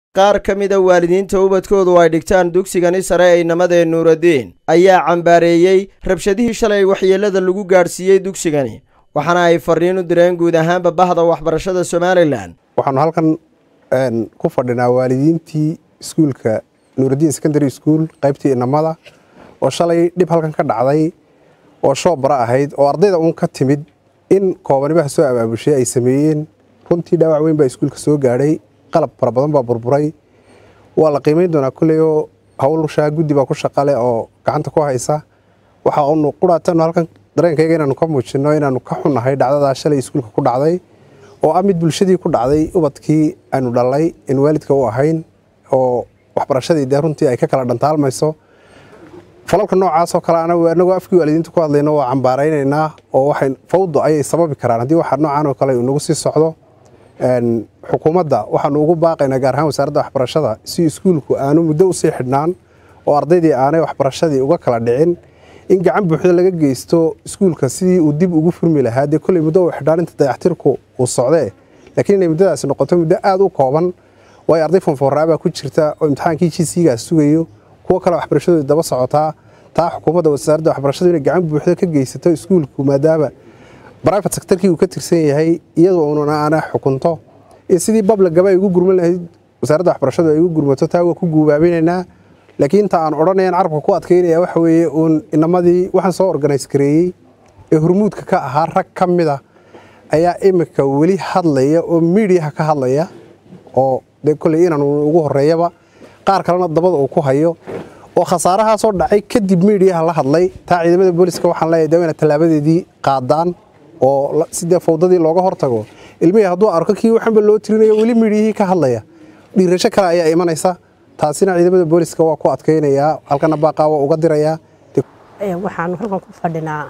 qaar ka mida waalidiinta ubadkoodu ay dhigtaan dugsigani sare ee inamadee nuuraddiin ayaa cambaareeyey rabshadihii shalay waxyeellada lagu gaadhsiiyey dugsigani waxaana ay farriin u direen guud ahaanba bahda waxbarashada somalilan waxaanu halkan ku fadhinaa waalidiintii iskuulka nuuraddiin secondary school qaybtii inamada oo shalay dhib halkan ka dhacday oo shoobara ahayd oo ardayda uun ka timid in koobanibaha soo abaabushay ay sameeyeen runtii dhaawac weyn baa iskuulka soo gaadhay qalab fara badan baa burburay waa la qiimayn doonaa kulley oo hawlshaa guddi baa ku shaqale oo gacanta ku haysa waxa unu quraatanu halkan dareenkayga inaanu ka muujinno inaanu ka xunnahay dhacdadaa shalay iskuulka ku dhacday oo ah mid bulshadii ku dhacday ubadkii aynu dhallay in waalidka u ahayn oo waxbarashadii dee runtii ay ka kala dhantaalmayso falalka noocaasoo kale anagoo afkii waalidiinta ku hadlayno waa cambaaraynaynaa oo waxay fawdo ayay sababi karaan haddii waxa noocaan oo kale inagu sii socdo xukuumadda waxaanu ugu baaqaynaa gaar ahaan wasaaradda waxbarashada si iskuulku aanu muddo usii xidhnaan oo ardaydii aanay waxbarashadii uga kala dhicin in gacan buuxda laga geysto iskuulka sidii uu dib ugu furmi lahaa dee kolley muddo uu xidhnaan inta dayaxtirku uu socdee laakiin inay muddadaasi noqoto muddo aada u kooban waayo arday fonfoorraabaa ku jirta oo imtixaankii jisigaas sugayo kuwo kale waxbarashadooda daba socotaa taa xukuumadda wasaaradda waxbarashadu inay gacan buuxda ka geysato iskuulku maadaama brivate sectorkii uu ka tirsan yahay iyadoo ununa aana xukunto in sidii bablagaba ay ugu gurman lahayd wasaaradda waxbarashadu ay ugu gurmato taa waa ku guubaabinaynaa laakiin inta aan odhanayan carabka ku adkaynaya waxa weeye uun inamadii waxaan soo organise gareeyey ee hormuudka ka ahaa rag ka mida ayaa imika weli hadlaya oo miidiyaha ka hadlaya oo dee kolley inaan ugu horeeyaba qaar kalena dabada uu ku hayo oo khasaarahaasoo dhacay kadib miidiyaha la hadlay taa ciidamada booliska waxaan leeyahay dee ina tallaabadeedii qaadaan oo sidee fawdadii looga hortago ilmihii hadduu arko kii waxanba loo tirinayo weli miidiyihii ka hadlaya dhiirasho kale ayaa imanaysa taasina ciidamada booliska waa ku adkaynayaa halkana baaqaa waa uga dirayaa waxaanu halkan ku fadhinaa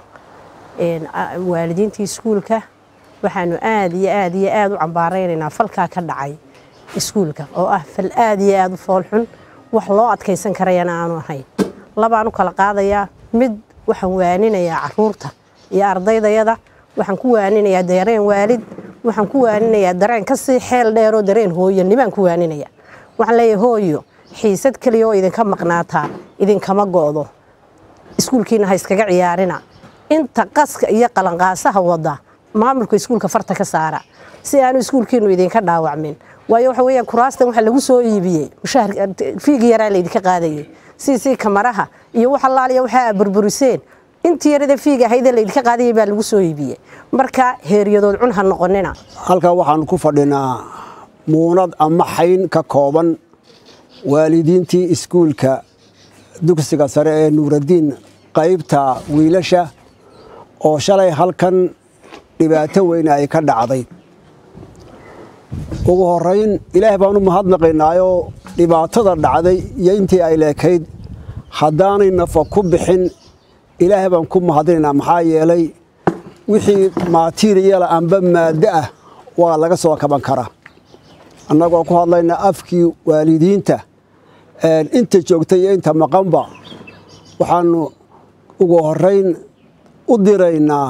waalidiintii iskuulka waxaanu aad iyo aad iyo aad u cambaaraynaynaa falkaa ka dhacay iskuulka oo ah fal aad iyo aad u foolxun wax loo adkaysan karayana aanu ahayn labaan u kala qaadayaa mid waxaan waaninayaa caruurta iyo ardaydayada waxaan ku waaninayaa dareen waalid waxaan ku waaninayaa dareen kasii xeel dheeroo dareen hooyanibaan ku waaninaya waxaan leeyahay hooyo xiisad keliya oo idinka maqnaataa idinkama go'do iskuulkiina ha iskaga ciyaarina inta qaska iyo qalanqaasaha wada maamulka iskuulka farta ka saara si aanu iskuulkiinu idinka dhaawacmin waayo waxa weeyaan kuraastan waxa lagu soo iibiyey mushahar fiigi yaraa laydinka qaadayay siisii kamaraha iyo wax allaaliya waxa aad burburiseen intii yarada fiiga ahaydee laydinka qaadayay baa lagu soo iibiyey marka heeryadood cun ha noqonina halkan waxaan ku fadhinaa muunad ama xayn ka kooban waalidiintii iskuulka dugsiga sare ee nuuraddiin qaybta wiilasha oo shalay halkan dhibaato weyn ay ka dhacday ugu horayn ilaah baan u mahadnaqaynaayoo dhibaatada dhacday iyo intii ay leekayd haddaanay nafa ku bixin ilaah baan ku mahadinaynaa maxaa yeelay wixii maatiriyala amba maaddo ah waa laga soo kaban karaa annagoo ku hadlayna afkii waalidiinta inta joogta iyo inta maqanba waxaanu ugu horayn u diraynaa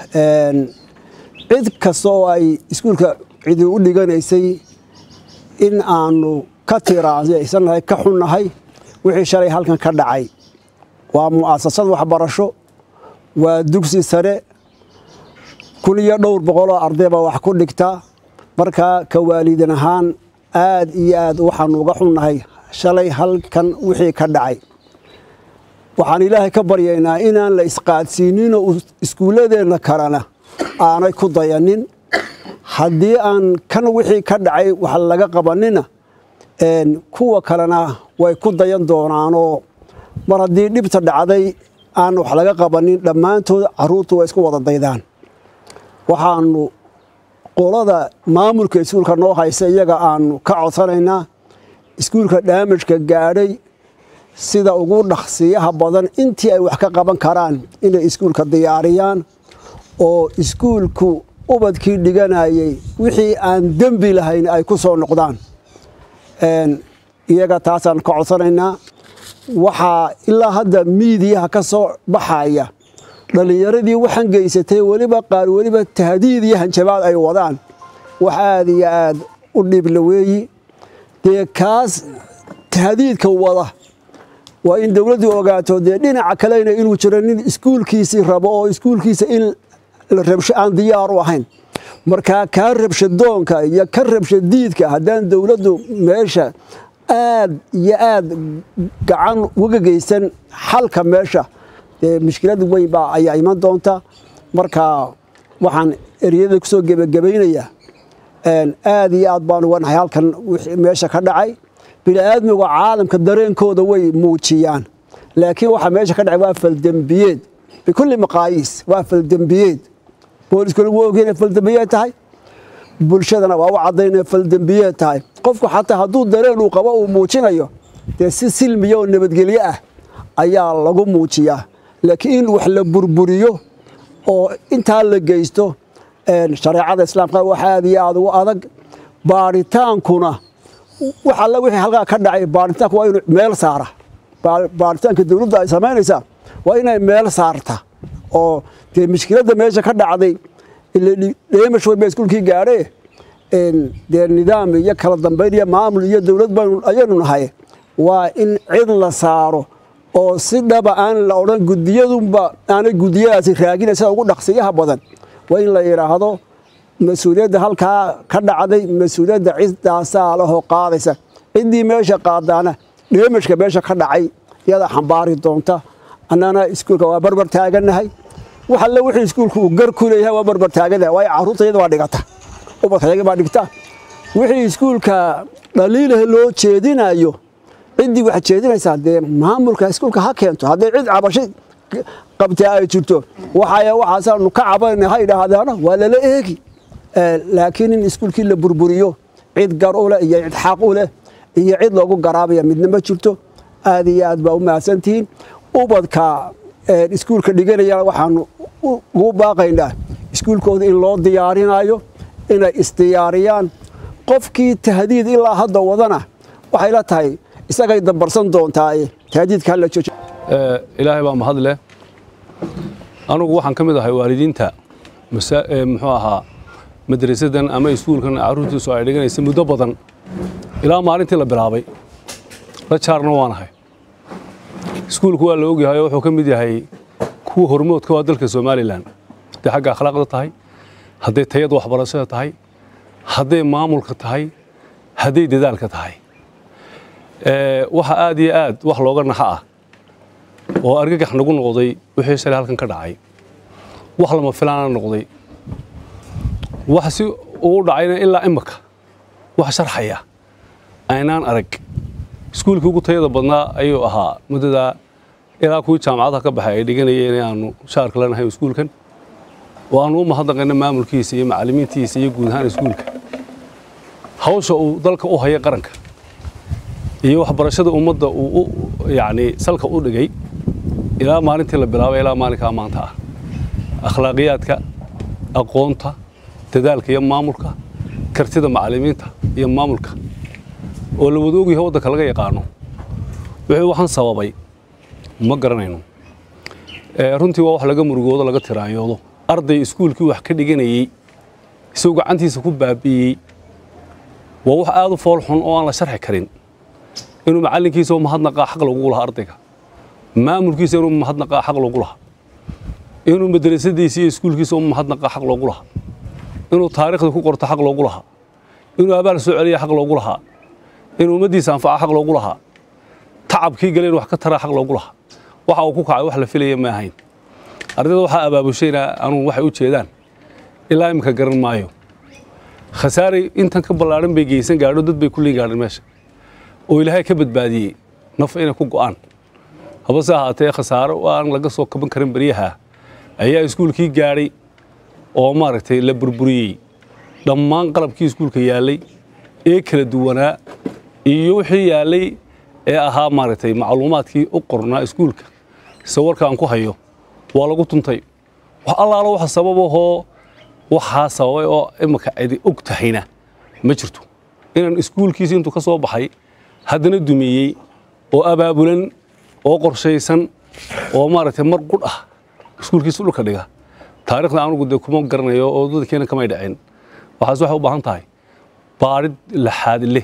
cid kasta oo ay iskuulka cidi u dhiganaysay in aanu ka tiraansannahay ka xunnahay wixii shalay halkan ka dhacay waa mu'asasad waxbarasho waa dugsi sare kun iyo dhowr boqoloo ardayba wax ku dhigta markaa ka waalidin ahaan aad iyo aad waxaanu uga xunnahay shalay halkan wixii ka dhacay waxaan ilaahay ka baryaynaa inaan la isqaadsiininoo iskuulladeenna kalena aanay ku dayanin haddii aan kan wixii ka dhacay wax laga qabanina kuwa kalena way ku dayan doonaanoo mar haddii dhibta dhacday aan wax laga qabanin dhammaantood caruurtu way isku wada daydaan waxaanu qolada maamulka iskuulka noo haysa iyaga aanu ka codsanaynaa iskuulka dhaamajka gaadhay sida ugu dhaqsiyaha badan intii ay wax ka qaban karaan inay iskuulka diyaariyaan oo iskuulku ubadkii dhiganayay wixii aan dembi lahayn ay ku soo noqdaan iyaga taasaan ka codsanaynaa waxaa ilaa hadda miidiyaha ka soo baxaya dhallinyaradii waxaan geysatay weliba qaar weliba tahdiid iyo hanjabaad ay wadaan wax aad iyo aad u dhibla weeyi dee kaas tahdiidka wada waa in dowladdu ogaato dee dhinaca kalena inuu jiro nin iskuulkiisii rabo oo iskuulkiisa in la rabsho aan diyaar u ahayn markaa kaa rabshadoonka iyo ka rabshadiidka haddaan dowladdu meesha aad iyo aad gacan uga geysan xalka meesha dee mushkilad weyn baa ayaa iman doonta marka waxaan eryada kusoo gebagabaynayaa aad iyo aad baan uga nahay halkan meesha ka dhacay bini'aadmiga caalamka dareenkooda way muujiyaan laakiin waxaa meesha ka dhacay waa faldembiyeed bikulli maqaayiis waa faldembiyeed booliskuna wuu ogeen inay faldembiyeed tahay bulshadana waa u caddayn inay faldembiyeed tahay qofku xataa hadduu dareen uu qabo uu muujinayo dee si silmiya oo nabadgelyo ah ayaa lagu muujiyaa laakiin in wax la burburiyo oo intaa la geysto shareecada islaamka waxa aad iyo aad ugu adag baaritaankuna wax alla wixii halkaa ka dhacay baaritaanku waa inuu meel saara baaritaanka dowladda ay samaynaysaa waa inay meel saarta oo dee mushkiladda meesha ka dhacday dheemash way ba iskuulkii gaadhee dee nidaam iyo kala dambayn iyo maamul iyo dowlad baynu ayaynu nahay waa in cid la saaro oo si dhaba aan la odhan gudiyadunba aanay gudiyadaasi raagina sida ugu dhaqsiyaha badan waa in la yidhaahdo mas-uuliyadda halkaa ka dhacday mas-uuliyadda ciddaasaa lahoo qaadaysa ciddii meesha qaadaana dheemashka meesha ka dhacay iyadaa xambaari doonta annana iskuulka waa barbar taagannahay wax alle wixii iskuulku uu gar ku leeyahay waa barbar taagannahay waayo carruurta iyada waa dhigata ubadkayaga baa dhigta wixii iskuulka dhaliilaha loo jeedinayo ciddii waxaad jeedinaysaa dee maamulka iskuulka ha keento hadday cid cabasho qabtaa ay jirto waxay waxaasaanu ka cabanayna ha idhaahdaana waa lala eegi laakiin in iskuulkii la burburiyo cid gar u leh iyo cid xaq u leh iyo cid loogu garaabaya midna ma jirto aad iyo aad baa u mahadsantihiin ubadka iskuulka dhiganayana waxaanu ugu baaqaynaa iskuulkooda in loo diyaarinayo inay isdiyaariyaan qofkii tahdiid ilaa hadda wadana waxay la tahay isagay dambarsan doontaa tahdiidka hala joojo ilaahay baa mahad leh anugu waxaan ka mid ahay waalidiinta muxuu ahaa madrasadan ama iskuulkan carruurtiisu ay dhiganaysa muddo badan ilaa maalintii la bilaabay la jaarna waanahay iskuulku waa la ogyahay oo wuxuu ka mid yahay kuwa hormoodka waa dalka somalilan hadday xagga akhlaaqda tahay hadday tayada waxbarashada tahay hadday maamulka tahay hadday dadaalka tahay waxa aad iyo aad wax looga naxa ah oo argagax nagu noqday wixii shalay halkan ka dhacay wax lama filaana noqday wax si ugu dhacayna ilaa imaka wax sharxaya aynaan arag iskuulkii ugu tayada badnaa ayuu ahaa muddadaa ilaa kuwii jaamacadaha ka baxay ay dhiganayeen aanu shaarka lanahay iskuulkan oo aanu u mahadnaqayna maamulkiisa iyo macallimiintiisa iyo guud ahaan iskuulka hawsha uu dalka u haya qaranka iyo waxbarashada ummadda uu yacni salka u dhigay ilaa maalintii la bilaabay ilaa maalinkaa maanta ah akhlaaqiyaadka aqoonta dadaalka iyo maamulka kartida macallimiinta iyo maamulka oo la wada ogyahay waddanka laga yaqaano wixii waxaan sababay ma garanayno runtii waa wax laga murugoodo laga tiraanyoodo arday iskuulkii wax ka dhiganayey isagoo gacantiisa ku baabi'iyey waa wax aad u fool xun oo aan la sharxi karin inuu macallinkiisa u mahadnaqaa xaq lagu lahaa ardayga maamulkiisa inuu mahadnaqaa xaq loogu lahaa inuu madrasadiisa iyo iskuulkiisa u mahadnaqaa xaq loogu lahaa inuu taariikhda ku qorto xaq loogu lahaa inuu abaal soo celiya xaq loogu lahaa inuu ummaddiisa anfaca xaq loogu lahaa tacabkii gale in wax ka taraa xaq loogu lahaa waxa uu ku kacay wax la filaya ma ahayn ardayda waxaa abaabushayna anugu waxay u jeedaan ilaa imika garan maayo khasaare intan ka ballaadhan bay geysan gaadho dad bay kulliin gaadhan meesha oo ilaahay ka badbaadiyey naf inay ku go'aan habase ahaatee khasaaro aan laga soo kaban karin beryaha ayaa iskuulkii gaadhay oo maaragtay la burburiyey dhammaan qalabkii iskuulka yaallay ee kala duwanaa iyo wixii yaallay ee ahaa maaragtay macluumaadkii u qornaa iskuulka sawirka aan ku hayo waa lagu tuntay wax allaalo waxa sababahoo waxaa sababay oo imika cidi og tahayna ma jirto inaan iskuulkiisi intuu ka soo baxay haddana dumiyey oo abaabulan oo qorshaysan oo maaragtay mar qudh ah iskuulkiisa dhulka dhiga taariikhda anugu dee kuma garanayo oo dadkeena kamay dhaceen waxaas waxay u baahan tahay baadhid laxaad leh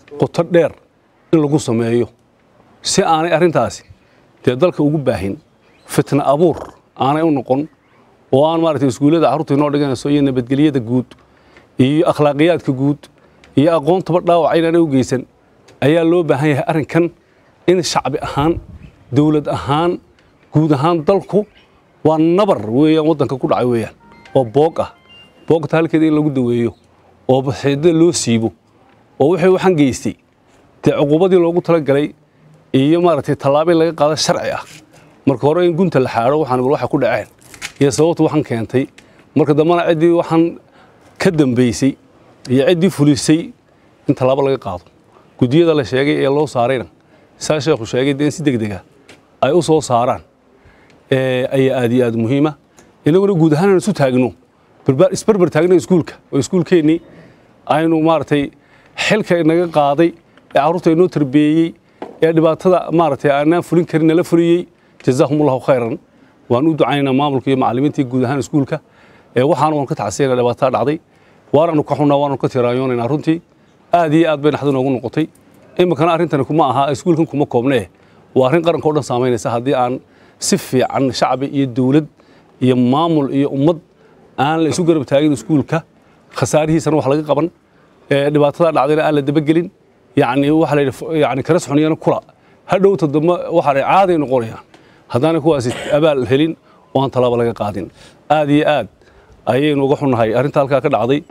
qoto dheer in lagu sameeyo si aanay arrintaasi dee dalka ugu baahin fitna abuur aanay u noqon oo aan maaragtay iskuullada carruurta inoo dhiganayso iyo nabadgelyada guud iyo akhlaaqiyaadka guud iyo aqoontaba dhaawac inaanay u geysan ayaa loo baahan yahay arrinkan in shacbi ahaan dowlad ahaan guud ahaan dalku waa nabar weeyaan waddanka ku dhacay weeyaan oo boog ah boogta halkeeda in lagu daweeyo oo baxiidada loo siibo oo wixii waxaan geystay dee cuqubadii loogu talagalay iyo maaragtay tallaabo in laga qaado sharci ah marka hore in gunta la xaadho waxaan waxa ku dhaceen iyo sababta waxaan keentay marka dambana ciddii waxaan ka dambaysay iyo ciddii fulisay in tallaabo laga qaado guddiyada la sheegay ee loo saarayna saa sheekhu sheegay dee in si degdega ay u soo saaraan ayaa aad iyo aad muhiima inaguna guud ahaan aan isu taagno isbarbar taagna iskuulka oo iskuulkeennii aynu maaragtay xilka inaga qaaday ee carruurta inoo tarbeeyey ee dhibaatada maaragtay aanaan fulin karin nala fuliyey jazaahum allahu khayran waan u ducaynaynaa maamulka iyo macallimiintii guud ahaan iskuulka waxaana waan ka tacsiyayna dhibaatada dhacday waanaanu ka xunnaa waanu ka tiraayoonaynaa runtii aad iyo aad bay naxdin noogu noqotay iminkana arrintani kuma aha iskuulkan kuma koobnee waa arrin qaranka o dhan saamaynaysa haddii aan si fiican shacbi iyo dowlad iyo maamul iyo ummad aan la isu garab taagin iskuulka khasaarihiisana wax laga qaban dhibaatada dhacdayna aan la dabagelin yani waxa la yidhi yani kala soxoniyana kula hadhowta dambe waxa la caaday noqonayaan haddaanay kuwaasi abaal helin oo aan tallaabo laga qaadin aad iyo aad ayaynu uga xunnahay arrinta halkaa ka dhacday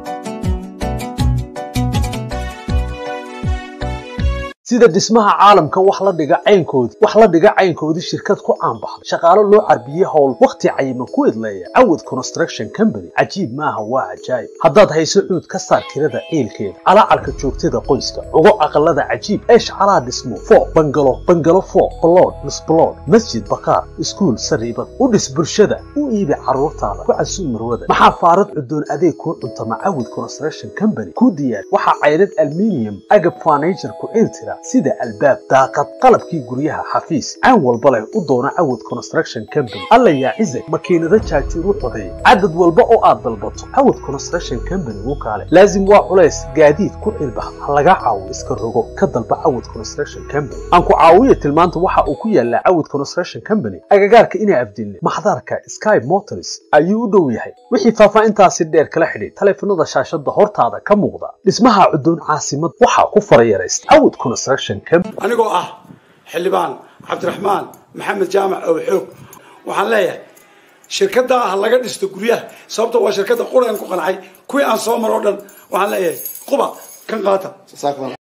sida dhismaha caalamka wax la dhiga caynkoodii wax la dhiga caynkoodii shirkad ku caanbaxday shaqaalo loo carbiyey howl wakhti cayiman ku idleeya cawad construction company cajiib maaha waa cajaayib haddaad hayso cuud ka saar tirada ciilkeeda calaacarka joogtada qoyska cugo aqalada cajiib eesh calaa dhismo foo bangalo bangalo foo balood misbalood masjid bakaar iskuul sariibad u dhis bulshada u iibi carruurtaada ku casuub marwada maxaa faarad cudoon adeeg kuu cuntama cawad construction company kuu diyaar waxaa cayrad alminium agab furniture ku ciiltira sida albaab daaqad qalabkii guryaha xafiis caan walba leh u doona cawad construction company alla yaa cizag makiinado jaajuur u codeey cadad walba oo aad dalbato cawad construction company wuu kaale laazim waa culays gaadiid ku cilbax ha laga caawo iska rogo ka dalba cawad construction company aan ku caawiya tilmaanta waxa uu ku yaalaa cawad construction company agagaarka inaa afdilne maxdaarka sky motors ayuu u dhow yahay wixii faahfaahintaasi dheer kala xidhiid taleefanada shaashada hortaada ka muuqda dhismaha cudoon caasimad waxaa ku farayaraysta cawad construction company anigoo ah xildhibaan cabdiraxmaan maxamed jaamac ow xoog waxaan leeyahay shirkadda ah laga dhisto guryaha sababta waa shirkadda quraan ku qancay kuwii aan soo maro o dhan waxaan leeyahay quba kan qaata